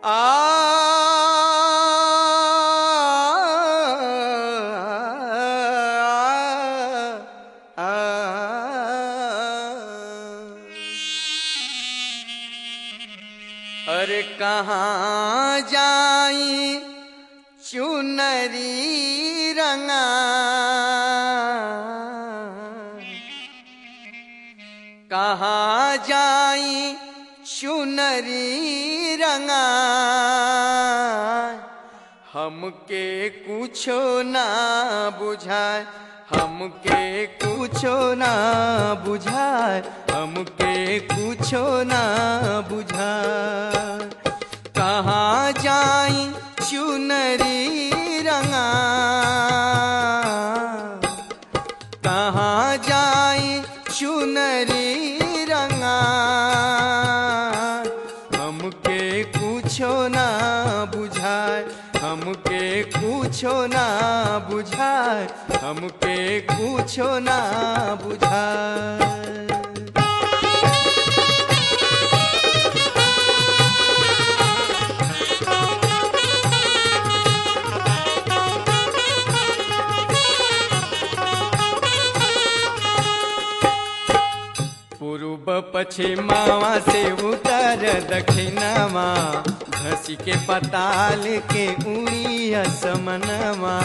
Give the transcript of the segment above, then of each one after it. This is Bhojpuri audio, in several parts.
अरे कहाँ जाई चुनरी रंगा कहाँ जाई चुनरी रंगा हमके कुछो ना बुझाए हमके कुछो ना बुझाए हमके कुछो ना बुझाए कहाँ जाई चुनरी रंगा कहाँ जाई चुनरी रंगा हमके कुछो ना बुझाए हमके कुछो ना बुझाए हमके कुछो ना बुझाए पूर्व पश्चिमावा से उत्तर दक्षिणवा धसी के पताल के उड़ी असमनवा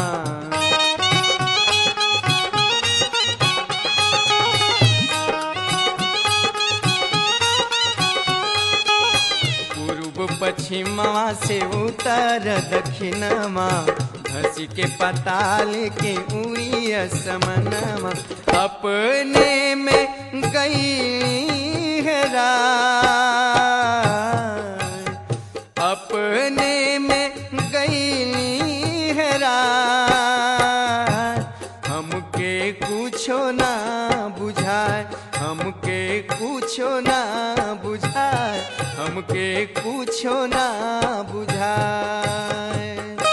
पूर्व पश्चिमवा से उत्तर दक्षिणवा धसी के पताल के उड़ी असमनवा अपने में गई है राय अपने में गई है राय हमके कुछो ना बुझाए हमके कुछो ना बुझाए हमके कुछो ना बुझाए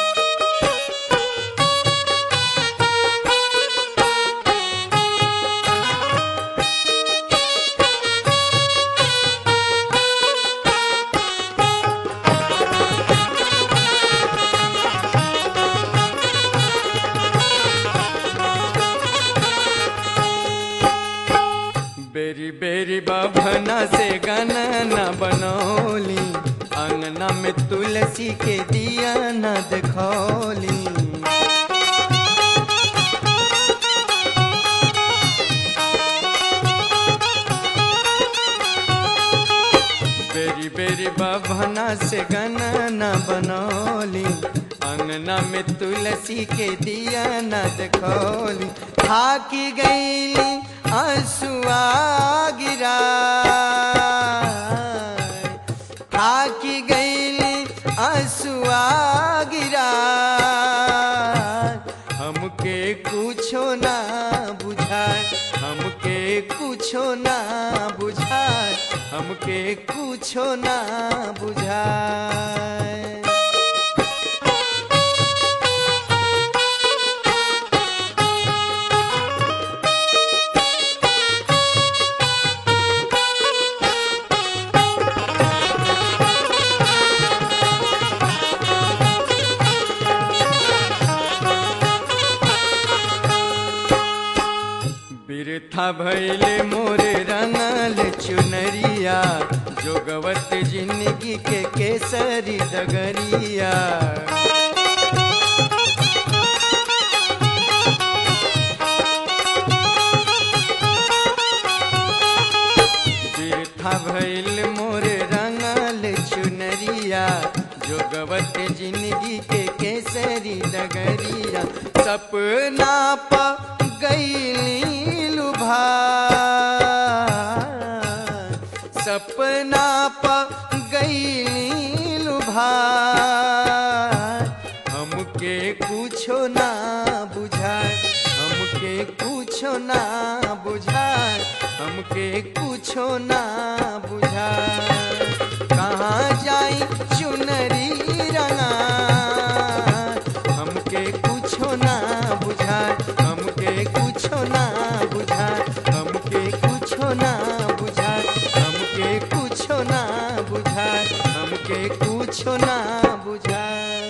बेरी बेरी बभना से गणना बनौली अंगना में तुलसी के दिया न देखौली बेरी बेरी बभना से गणना बनौली अंगना में तुलसी के दिया न देखौली थाकी गईली आंसुआ गिरा थाकी गईली आंसुआ गिरा हमके कुछो ना बुझाए हमके कुछो ना बुझाए हमके कुछो ना बुझाए बिरथा भैले मोरे रंगल चुनरिया जोगवत जिंदगी के केसरी डगरिया बिरथा भैल मोरे रंगल चुनरिया जोगवत जिंदगी के केसरी डगरिया सपना प गईली लुभा सपना प गईली लुभा हमके कुछो ना बुझाए हमके कुछो ना बुझाए हमके कुछो ना बुझाए कहाँ जाई चुनरी रंगा हमके कुछो ना बुझाए हमके कुछो ना बुझाए हमके कुछो ना बुझाए हमके कुछो ना बुझाए हमके हमके कुछो ना बुझाए